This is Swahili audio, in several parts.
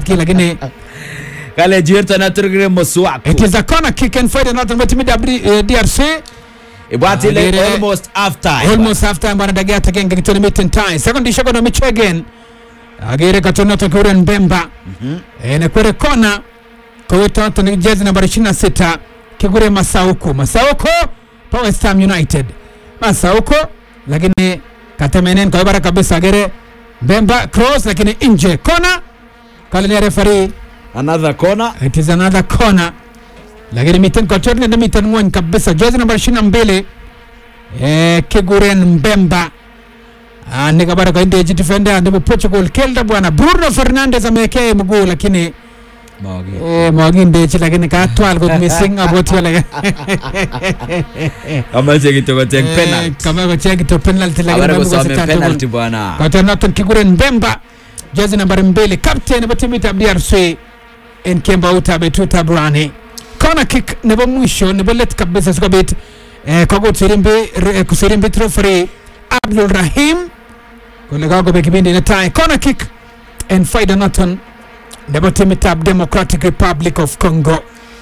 ki lakini kale jirto na turgire moswak it is a corner kick and fight noton bo timit ab eh, DRC ibwati ile Agere- almost half time almost half time bwana dagia tagenge kitoni mitten time second shot na michegen agere katonoto kuren Mbemba ene kwere kona koweta to ni jezi nambari 26 kigure Masauko Masauko pa West Ham United Masauko lakini katemenen kwa bara kabisa agere Mbemba cross lakini nje kona kale ni referee another corner it is another corner lakini miten kochorne na miten ngwony kabisa jezi nambari 22 eh kiguren Mbemba Ah, nikabara kaindeji defender ndipo Portugal kelda bwana Bruno Fernandes amewekea mguu lakini Mawagi. eh mwagindeji lakini katwal kot missing aboti wala amache kitoko tek penalty kama kocheki to penalty lakini abare mambo kosome kosa penalty tatu bwana kata noton kiguren Mbemba jezi nambari mbili captain nebo timit ab DRC en kemba utabe tutabrani corner kick nebo mwisho nebo let kabisa sikobit eh, kogut sirimbi re- kusirimbit referee Abdul Rahim kole kakobe kipindi netai corner kick en faida noton nebo timit ab Democratic Republic of Congo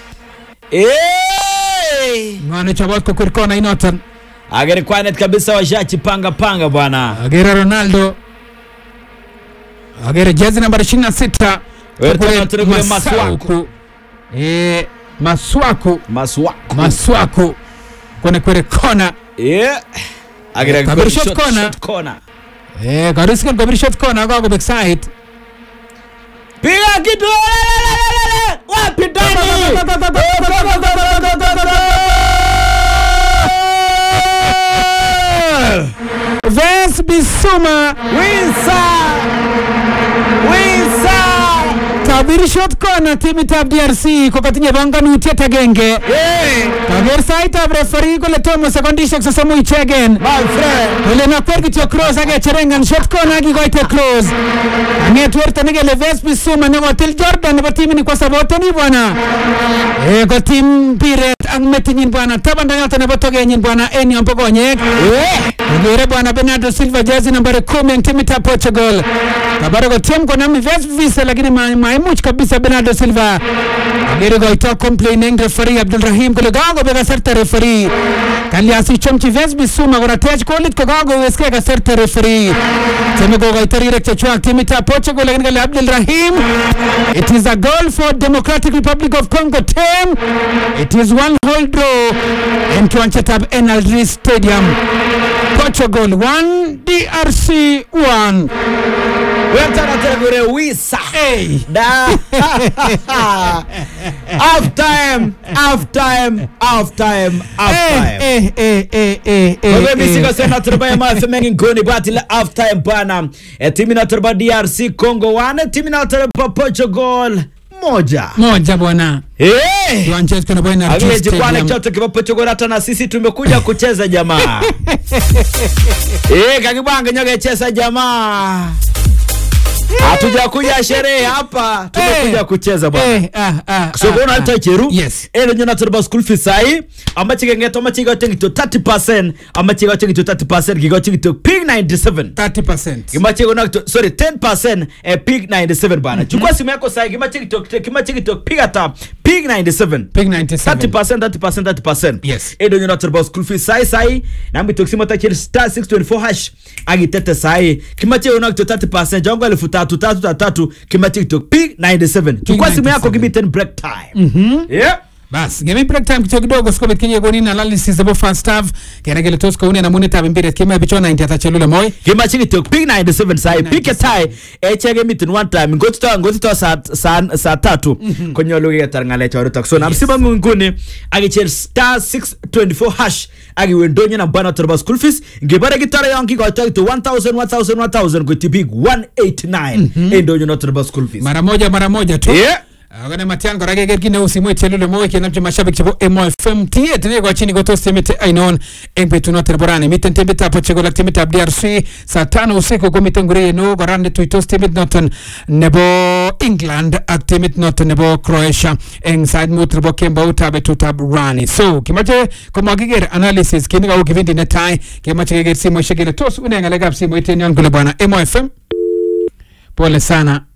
Eh! ngwane chobot kokwir kona inoton agere kwanet kabisa washachipanga panga bwana agere Ronaldo agere jezi nambari 26 Wewe Kule tena tena kule Maswaku. Maswaku. eh Maswaku maswak Maswaku kone kwere kona yeah agere Eh, kabiri shot corner. shot corner eh karisken kabiri shot kona kako back side piga kitu wapi ndani Vance Bisuma Winsa Winsa kabiri shot kona timitab DRC kokatinye banganutiet agenge hey kaker saitab referee kole tomo sekondishek sosomu ichegen my friend kole nakwer kityo cross akecherengan shot kona akikoite cross ang'et werto nekele Vance Bisuma nekotil Jordan nebo timini kwa saboteni bwana eh kotim mpiret ak metinyin bwana tabanda yoto nebo togenyin bwana en yombo konyek Ogere bwana Bernardo Silva jezi nambari kumi en timitab Portugal kabara kotyem konam Vance Visa lakini ma- maimuch kabisa Bernardo Silva agere koito complain eng referee Abdul Rahim kole kakobek kasarta referee kalyas ichomchi Vance Bisuma koratech kolit ko kakoweskei kasarta referee tieme kokoito rirek chechwak timitab Portugal lakini kale Abdul Rahim it is a goal for Democratic Republic of Congo team it is one whole draw en kiwanchetab NLD Stadium Portugal 1 DRC 1 wetana tena kure wisa hey. da half time half time half time half time Eh, eh, eh, eh, eh, Wewe eh, misiko eh. sena turba ya mafemengi ngoni bati la half time bana e timu na turba DRC Congo 1 timu na turba Portugal moja moja bwana eh kiwanchetu kuna bwana Agile jikwane chote kipa Portugal hata na sisi tumekuja kucheza jamaa eh kakibanga nyoge cheza jamaa hatujakuja sherehe hapa tumekuja Eh. kucheza bwana Eh, ah, ah, sokona ah, alta ah. cheru Yes. ene nyona turba school fees sai amache kengeto amache ga tengi to 30% amache ga tengi to 30% gigo tengi to pig 97 30%. kimache gona to sorry 10% eh, pig 97 bana chukua simu yako sai kimache to kimache to piga ta pig 97 Pig 97. 30% 30% 30% Yes. edo nyona turba school fees sai sai nambi toksima ta chel star 624 hash agitete sai kimache gona to 30% jongo elfu tatu tatu tatu tatu kimache to pig 97 chukua simu yako 97. give me 10 break time yeah bas ngemi break time kityo kidogo sikobit kinye konin analysis nebo first half kene kele tos koune namunetab mpiret kime bicho 90 atachelule moi kimache kitok pig 97 sai pike tai echege miten one time ngotito ngotito saa saa saa tatu konyolu ketar ng'alek chorutok so namsiba nguni akicher star 624 hash akiwe ndonyo na bwana torba school fees ngibare kitare yon kikoito kito 1000 1000 1000 koiti big 189 en ndonyo na torba school fees mara moja mara moja tu yeah akone matian kora keker kit neu simoit chelule moi kenamchi mashabik chebo Emo FM tiet nekochini kotos timit ainon eng betunoto nebo rani miten timitab Portugal ak timitab DRC saa tano usiku komiten ngureye neo kora netuitos timit noton nebo England ak timit noton nebo Croatia eng sait mut nebo kemboutab betutab rani so kimache komakiker analysis kini kou kipindi netai kemache keker simoishek kele tos une ng'alekab simoit en yon kole bwana Emo FM pole sana